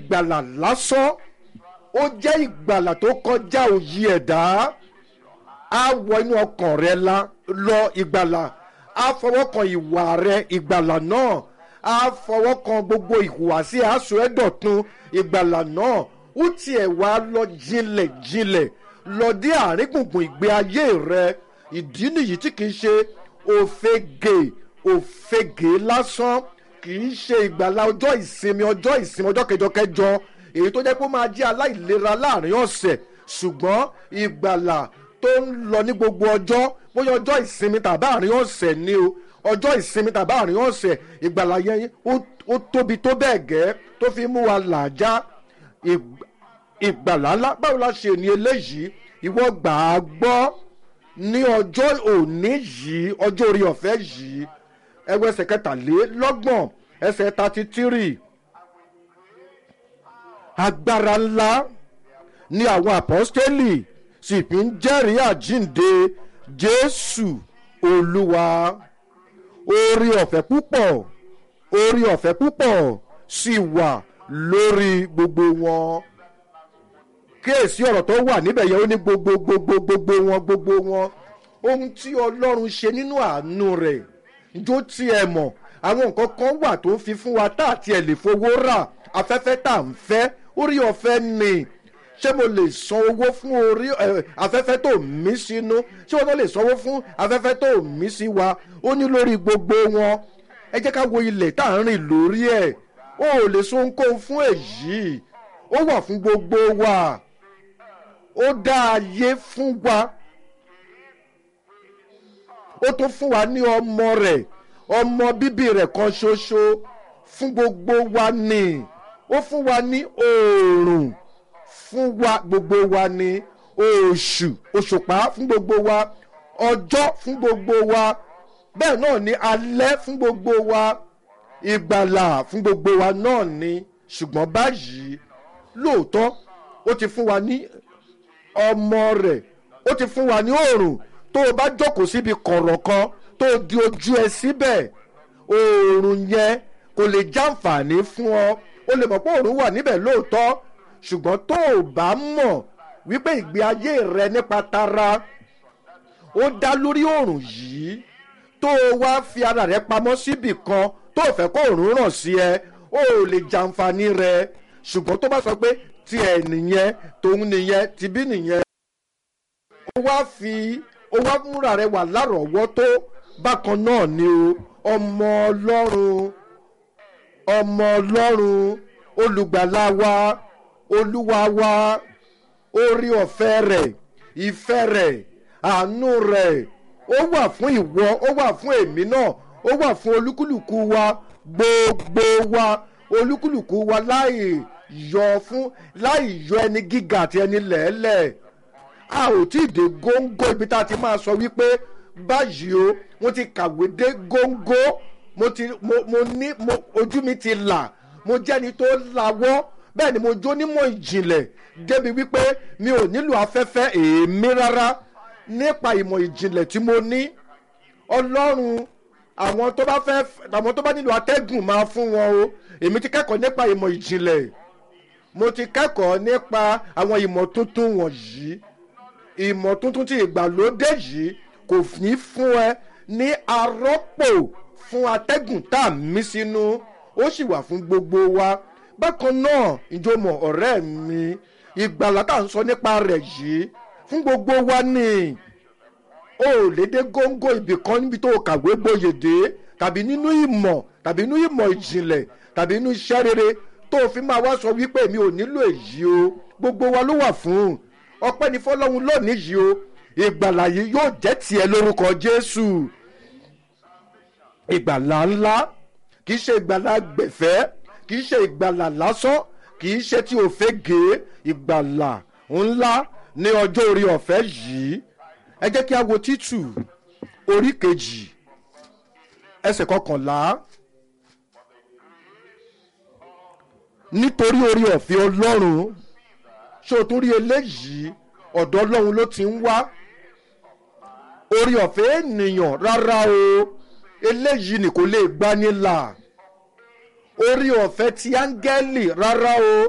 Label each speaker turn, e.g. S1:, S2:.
S1: ìgbàlà lásán ó jẹ́ ìgbàlà tó kọjá òyì ẹ̀dá á wọ inú ọkàn rẹ lọ ìgbàlà á fọwọ́ kan ìwà rẹ ìgbàlà náà á fọwọ́ kan gbogbo ìhùwàsí aṣọ ẹ̀dọ̀tun ìgbàlà náà ó tiẹ̀ wá lọ jinlẹ̀ jinlẹ̀ lọ dé àárín gbùngbùn ìgbé ayé rẹ ìdí nìyí tí kìí ṣe òfegè òfegè lásán kìí ṣe ìgbàlà ọjọ́ ìsinmi ọjọ́ ìsinmi ọjọ́ kẹjọkẹjọ èyí tó jẹ́ pé ó máa jẹ́ aláìlera láàrin ọ̀sẹ̀ ṣùgbọ́n ìgbàlà tó ń lọ ní gbogbo ọjọ́ bóyá ọjọ́ ìsinmi tàbí àárín ọ̀sẹ̀ ni o ọjọ́ ìsinmi tàbí àárín ọ̀sẹ̀ ìgbàlà yẹn ó tóbi tó bẹ́ẹ̀ gẹ́ tó fi mú wa làjá ìgbàlà ńlá báwo la ṣe ní eléyìí ìwọ gbà á gbọ́ ní ọjọ́ òní yìí ọjọ́ orí ọ̀fẹ́ yìí ẹgbẹ́ ẹsẹ̀ kẹtàlélọ́gbọ̀n ẹsẹ̀ thirty three agbára ńlá ni àwọn àpọ́stélì sì fi ń jẹ́rìí àjínde jésù olúwa orí ọ̀fẹ́ púpọ̀ orí ọ̀fẹ́ púpọ̀ sì wà lórí gbogbo wọn kíyèsí ọ̀rọ̀ tó wà níbẹ̀ yẹn ó ní gbogbo gbogbo gbogbo wọn gbogbo wọn ohun tí ọlọ́run ṣe nínú àánú rẹ̀ jó tí ẹ mọ̀ àwọn nǹkan kan wà tó ń fi fún wa tá àti ẹ̀ lè fowó rà afẹ́fẹ́ tá à ń fẹ́ orí ọ̀fẹ́ ni ṣé mo lè san owó fún orí afẹ́fẹ́ tó mí sínú ṣé wọn lè sanwó fún afẹ́fẹ́ tó mí sí wa ó ní lórí gbogbo wọn ẹ jẹ́ ká wo ilẹ̀ tá à ń rìn lórí ẹ̀ ó ò lè so ohunkóhun fún èyí ó wà fún gbogbo wa ó dá ayé fún wa ó tún fún wa ní ọmọ rẹ̀ ọmọ bíbí rẹ̀ kan ṣoṣo fún gbogbo wa ni ó fún wa ní oòrùn fún wa gbogbo wa ni oṣù òṣùpá fún gbogbo wa ọjọ́ fún gbogbo wa bẹ́ẹ̀ náà ni alẹ́ fún gbogbo wa ìgbàlà fún gbogbo wa náà ni ṣùgbọ́n báyìí lóòótọ́ ó ti fún wa ní ọmọ rẹ̀ ó ti fún wa ní oòrùn tó o bá jókòó síbi kọ̀rọ̀ kan tó o di ojú ẹ síbẹ̀ oòrùn yẹn kò lè jàǹfààní fún ọ o lè mọ̀ pé oòrùn wà níbẹ̀ lóòótọ́ ṣùgbọ́n tó o bá mọ̀ wípé ìgbé ayé rẹ nípa tara ó dá lórí oòrùn yìí tó o wá fi ara rẹ pamọ́ síbì kan tó o fẹ́ kó oòrùn ràn sí ẹ o ò lè jàǹfààní rẹ ṣùgbọ́n tó bá sọ pé tiẹ̀ nìyẹn tòun nìyẹn tìbí nìyẹn ó wá fi ó wá múra rẹ wà lárọ̀ọ́wọ́tó bákan náà ni o ọmọ ọlọ́run ọmọ ọlọ́run olùgbàlà wa olúwa wa orí ọ̀fẹ́ rẹ̀ ìfẹ́ rẹ̀ àánú rẹ̀ ó wà fún ìwọ ó wà fún èmi náà ó wà fún olúkúlùkù wa gbogbo wa olúkúlùkù wa láì yọ fún láì yọ ẹni gíga àti ẹni lẹ́ẹ̀lẹ́ẹ̀ a ò tí ì dé góńgó ibi tá a ti máa sọ wípé báyìí o mo ti kàwé dé góńgó mo ti mo mo ní mo ojú mi ti là mo jẹ́ni tó lawọ́ bẹ́ẹ̀ ni mo jó nímọ̀ ìjìnlẹ̀ débi wípé mi ò nílò afẹ́fẹ́ èémí rárá nípa ìmọ̀ ìjìnlẹ̀ tí mo ní ọlọ́run àwọn tó bá fẹ́ àwọn tó bá nílò atẹ́gùn máa fún wọn o èmi ti kẹ́kọ̀ọ́ nípa ìmọ̀ ìjìnlẹ̀ mo ti kẹ́kọ̀ọ́ nípa àwọn ìmọ̀ tuntun wọ̀nyí ìmọ̀ tuntun tí ìgbàlódé yìí kò ní fún ẹ ní arọ́pò fún atẹ́gùn tá a mí sínú ó sì wà fún gbogbo wa bákan náà ìjọmọ̀ ọ̀rẹ́ mi ìgbàlá tá à ń sọ nípa rẹ̀ yìí fún gbogbo wa ni o ò lè dé góńgó ibì kan níbi tó o kàwé gboyè dé tàbí nínú ìmọ̀ tàbí nínú ìmọ̀ ìjìnlẹ̀ tàbí nínú iṣẹ́ rere tó o fi máa wá sọ wípé mi ò nílò èyí o gbogbo wa ló wà fún ọpẹ́ ní fọlọ́run lónìí yìí o ìgbàlà yìí yóò jẹ́ tiẹ̀ lórúkọ jésù ìgbàlà ńlá kì í ṣe ìgbàlà gbẹ̀fẹ́ kì í ṣe ìgbàlà lásán kì í ṣe tí o fẹ́ gé ìgbàlà ńlá ní ọjọ́ orí ọ̀fẹ́ yìí ẹ jẹ́ kí a wo títù orí kejì ẹsẹ̀ kọkànlá nítorí orí ọ̀fẹ́ ọlọ́run ṣé o tún rí eléyìí ọ̀dọ̀ ọlọ́run ló ti ń wá orí ọ̀fẹ́ ènìyàn rárá o eléyìí ni kò lè gbani là orí ọ̀fẹ́ ti áńgẹ́lì rárá o